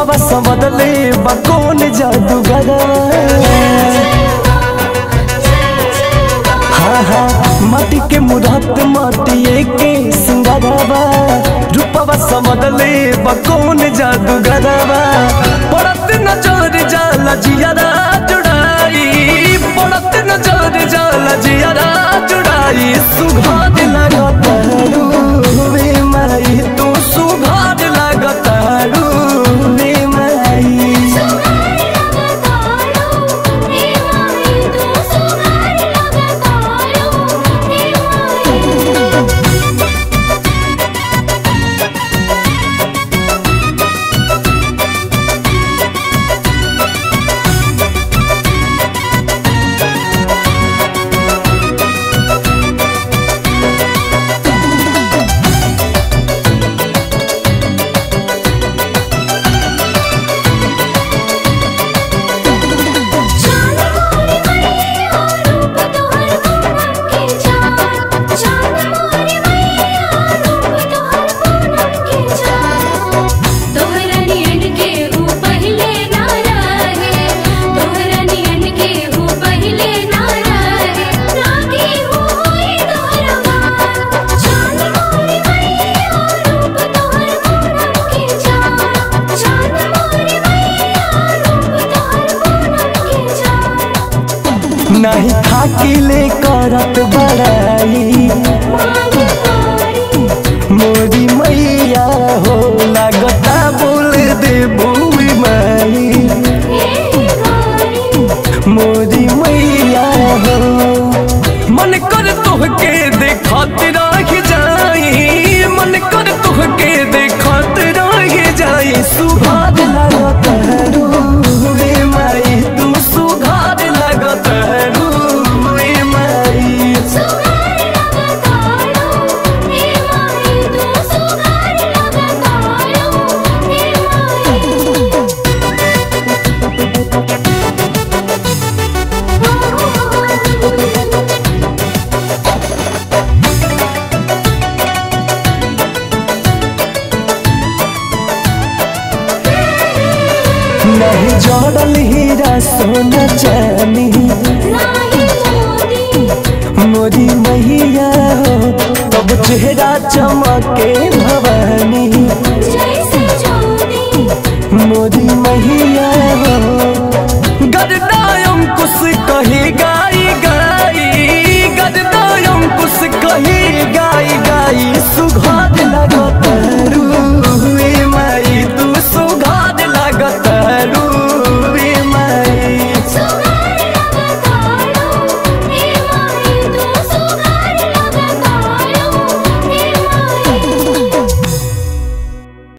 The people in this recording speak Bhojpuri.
रूपवा संवदले बा कौन जादूगर हाँ हाँ माटी के मुरात माटिए के सिंगारवा रूपवा संवदले बा कौन जादूगरवा पड़त नजर जाला जियारा जुड़ाई पड़त नजर जाला जियारा जुड़ाई सुघाद लगत वे माई तू सुघाद लगत वे माई नहीं थाकिले करत बड़ाई मोरी मैया हो लगता बोल दे बुई माई मोरी मैया हो मन कर तोहके देखत रह जाई मन कर तोहके देखत रह जाई सुभाग लगत रे माई तू सुघार लगत रे माई नहीं जोड़ल हीरा सोना चानी मोरी मैया हो तब चेहरा चमके भवा